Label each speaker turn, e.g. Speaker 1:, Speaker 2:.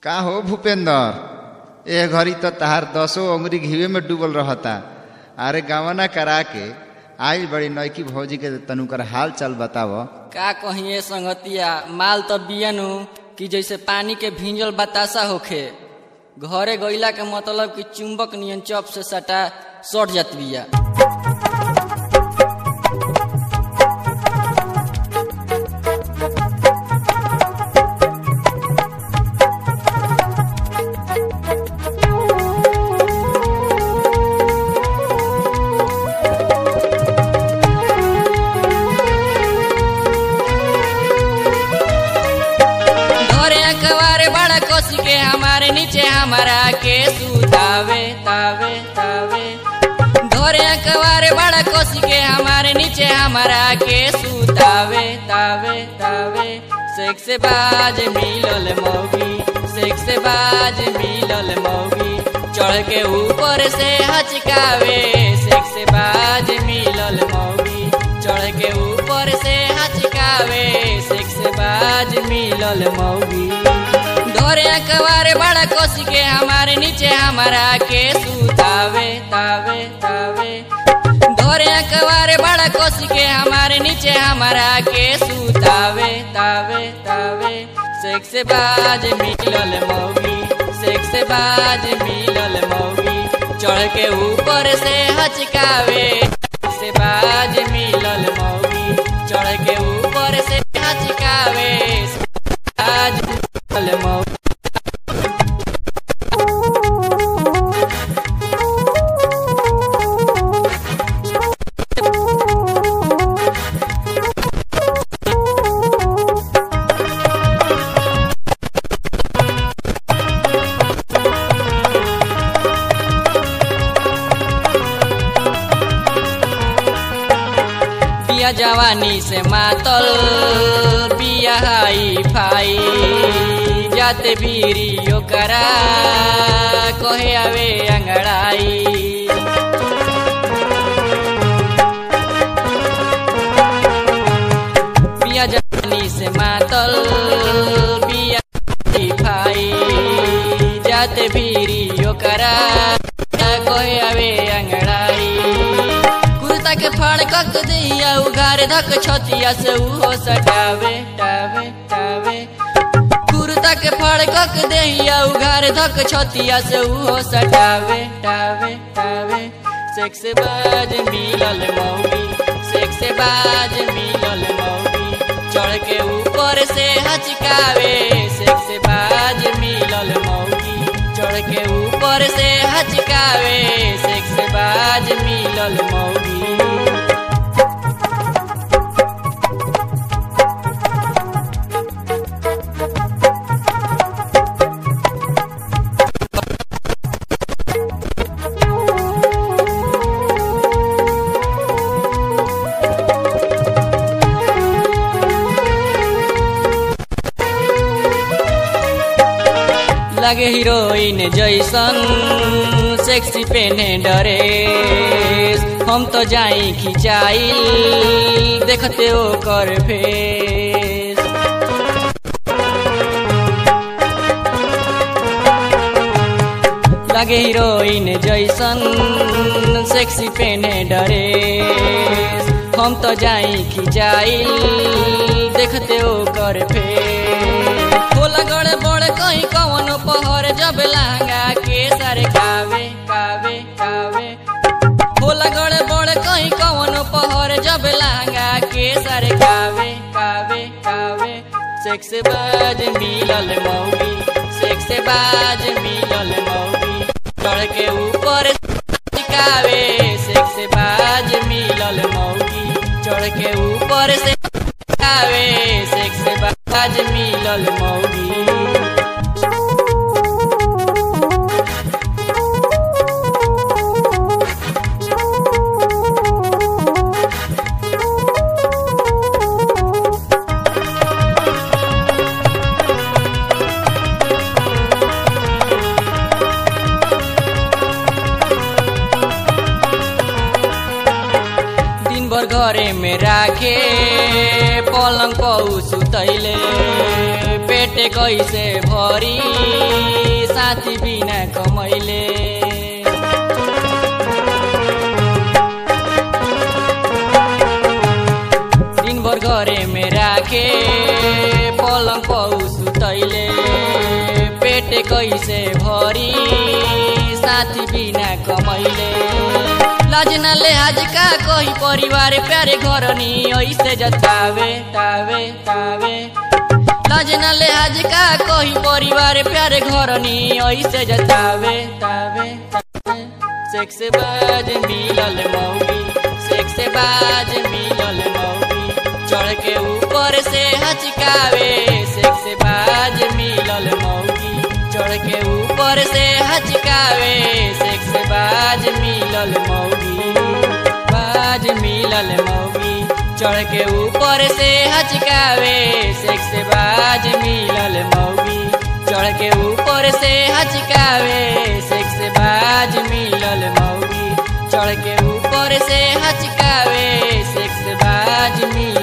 Speaker 1: का हो भूपेंद्र ए घड़ी तो तहार दसो अंगुरी घीवे में डूबल रहता अरे गवना करा के आई बड़ी नौकी भौजी के तनु कर हाल चाल बताव
Speaker 2: का कहिए संगतिया माल तो बियनु कि जैसे पानी के भींजल बतासा होखे घरे गईला के मतलब कि चुंबक नियन चप से सटा सट जात बिया घरे अखबारे बड़ा कोसी के हमारे नीचे हमारा के सुतावे तावे तावे घरे अखबारे बड़ा कोसी के हमारे नीचे हमारा के सुतावे तावे तावे सेक से बाज मिलल मौगी सेक से बाज मिलल मौगी चढ़ के ऊपर से हचकावे सेक से बाज मिलल मौगी चढ़ के ऊपर से हचकावे सेक से बाज मिलल मौगी धोरे अखबारे बड़ा कोसी के हमारे नीचे हमारा के सुतावे तावे तावे धोरे अखबारे बड़ा कोसी के हमारे नीचे हमारा के सुतावे तावे तावे सेक से बाज मिलल मौगी सेक से बाज मिलल मौगी चढ़ के ऊपर से हचकावे से बाज मिलल मौगी चढ़ के ऊपर से हचकावे बाज मिलल मौगी बिया जवानी से मातल बिया हाई फाई जाते बीरी ओकरा कहे आवे अंगड़ाई बिया जवानी से मातल बिया हाई फाई जाते बीरी ओकरा कहे आवे अंगड़ाई कुर्ता के फाड़ कक दिया उघार धक छतिया से उहो सटावे टावे टावे कुर्ता के फाड़ कक दिया उघार धक छतिया से उहो सटावे टावे टावे सेक से बाज मिलल मौगी सेक से बाज मिलल मौगी चढ़ के ऊपर से हचकावे सेक से बाज मिलल मौगी चढ़ के ऊपर से हचकावे सेक से बाज मिलल मौगी लगे हीरोइन जैसन सेक्सी पेने डरे हम तो जाई खिंचाइल देखते ओ कर फेस लगे हीरोइन जैसन सेक्सी पेने डरे हम तो जाई खिंचाइल देखते ओ कर फेस होला गड़े बड़ कहीं कवन पहर जब लहंगा के सर कावे कावे कावे होला गड़े बड़ कहीं कवन पहर जब लहंगा के सर कावे कावे कावे सेक से बाज मिलल मौगी सेक से बाज मिलल मौगी चढ़ के ऊपर कावे सेक से बाज मिलल मौगी चढ़ के ऊपर से कावे सेक से बाज मिलल मौगी दिन भर घरे में राखे पलंग पौ सुतैले पेट कैसे भरी साथी बिना कमैले दिन भर घरे में राखे पलङ पौ सुतैले पेट कैसे भरी साथी बिना कमैले लजना ले आज का कही परिवार प्यारे घर नी ऐसे जतावे तावे तावे लजना ले आज का कही परिवार प्यारे घर नी ऐसे जतावे तावे तावे सेक्स बाज मिलल मौगी सेक्स बाज मिलल मौगी चढ़ के ऊपर से हचकावे सेक्स बाज मिलल मौगी चढ़ के ऊपर से हचकावे सेक्स बाज मिलल मौगी बाज मिलल मौगी चढ़ के ऊपर से हचकावे सेक्स बाज मिलल मौगी चढ़ के ऊपर से हचकावे सेक्स बाज मिलल मौगी चढ़ के ऊपर से हचकावे सेक्स बाज मिलल